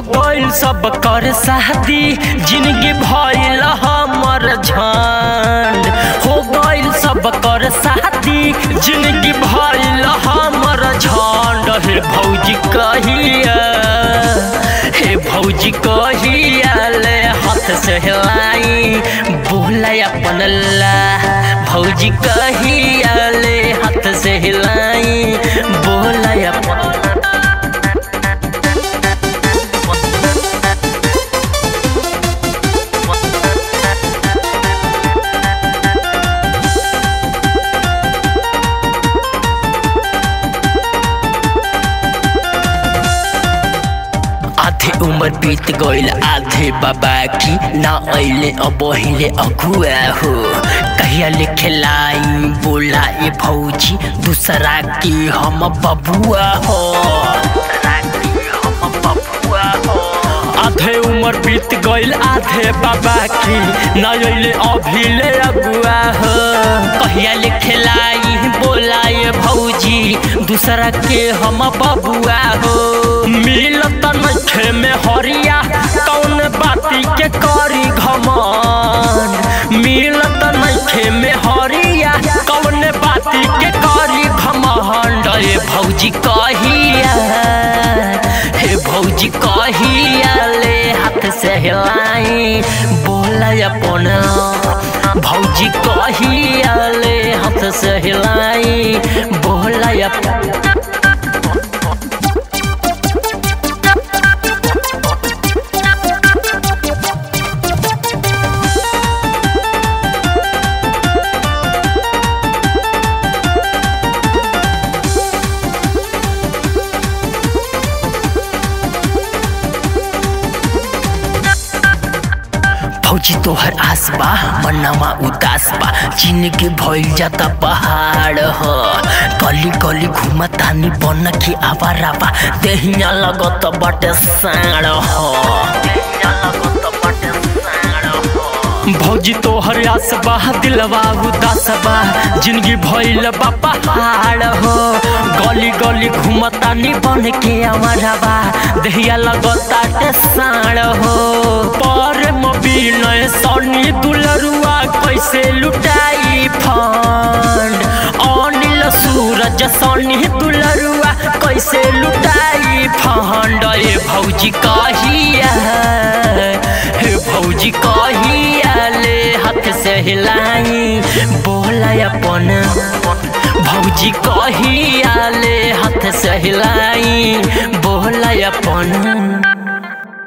गइल सब कर शादी जिंदगी भइल हमर झंड हो गइल सब कर शादी जिंदगी भइल हमर झंड हे भौजी कहिया हे भौजी कहिया ले हाथ से हिलाई बोला अपन ला भौजी कहिया ले हाथ से हिलाई बोला अपन आधे उम्र बीत गइल आधे बाबा की ना अइले अब हिले अगुआ हो कहिया लिखे लाई बोला ए भौजी दूसरा की हम बबुआ हो आधे उम्र बीत गइल आधे बाबा की ना अइले अभिले अगुआ हो कहिया लिखे लाई बोला ए भौजी दूसरा के हम बबुआ हो मिलत नखे में हरिया कौन बाती के करी घमन मिलत नखे में हरिया कौन बाती के करी घमंड ए भौजी कहिया हे भौजी कहिया ले हाथ से हिलाई बोला अपन भौजी कहिया ले हाथ से हिलाई बोला अपन फौजी तोहर आस बा मनावा उदास बा जिंदगी भइल जाता पहाड़ ह गली गली घुमा तानी बन के आवारा बा देहिया लगत बाटे साड़ ह भौजी तोहर आस बा दिलवा उदास बा जिंदगी भइल बा पहाड़ हो गली गली घुमतानी बन के आवारा बा देहिया लगताटे साड़ हो पर बिनय सनी दुलरुआ कैसे लुटाई फंड अनिल सूरज सनी दुलरुआ कैसे लुटाई फंड ए भौजी कहिया हे भौजी कहिया ले हाथ से हिलाई बोला अपन भौजी कहिया ले हाथ से हिलाई बोला अपन